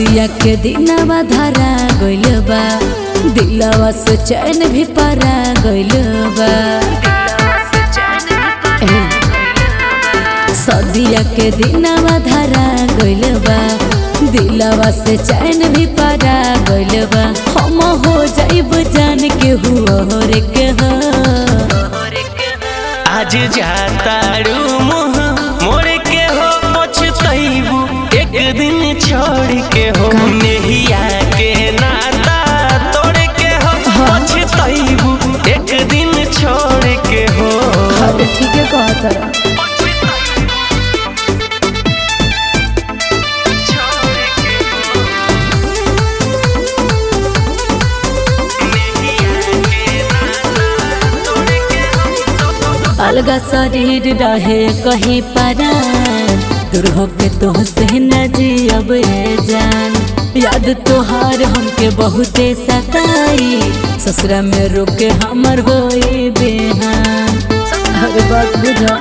सदिया के दिनवा धरा गइल बा दिलवा से चैन भी परा गइल बा ए, सदिया के दिनवा धरा गइल बा दिलवा से चैन भी परा गइल बा हम हो जाइब जान के हुआ रे के हो आज जातारू मुँह मोड़ के हो पछतैबू एक दिन छोड़ के हो नेहिया के नाता तोड़ के हो पछतैबू एक दिन छोड़ के हो अरे ठीक है कहा तारा छोड़ के हो। नेहिया के नाता तोड़ के हो। अलगा शरीर रहे कहीं परा दूर होके तो से न जियब ए जान याद तोहार हमके बहुते सताई ससुरा में रोके हमर होई बेहान हर बात बुझा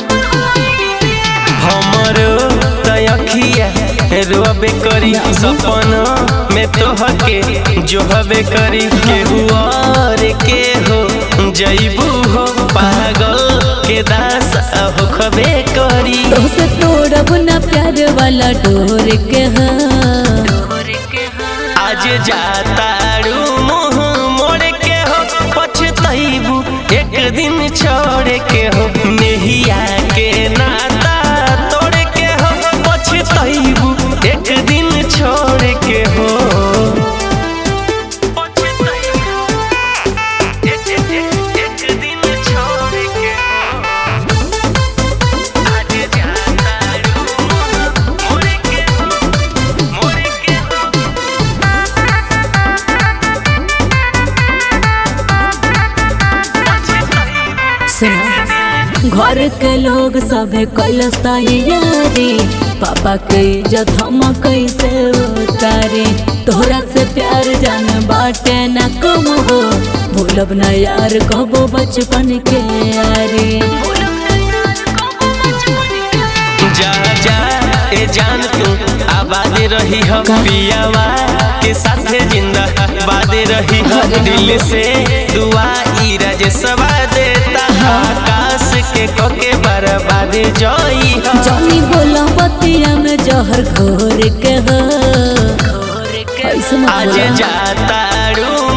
हमरो तयखिया रोबे करी सपना में तोहके जो हबे करी केहू और के हो जईबू हो पागल के दास हो खबे करी तो से तोड़ब न प्यार वाला डोर के हो आज जातारू मुँह मोड़ के हो पछतैबू एक दिन छोड़ के हो नेहिया के नाता तोड़ के हो पछतैबू एक दिन छोड़ के हो एक दिन छोड़ के हो आज जातारू मुँह मोड़ के हो मोड़ के हो सुनो घर के लोग सभे कैलस तैयारी पापा के इज्जत हम कैसे उतारे तोहरा से प्यार जान बाटे न कम हो भूलब न यार कहबो बचपन के यारी जा जा ए जान तू आबाद रही हो पियावा के साथे जिंदा बाद रही हो दिल से दुआ ई राजसवा देता आकाश के कोके बर्बाद जोई हो जानी बोला बतिया में जहर घोर के हो ऐसे मत आज बोला। जातारू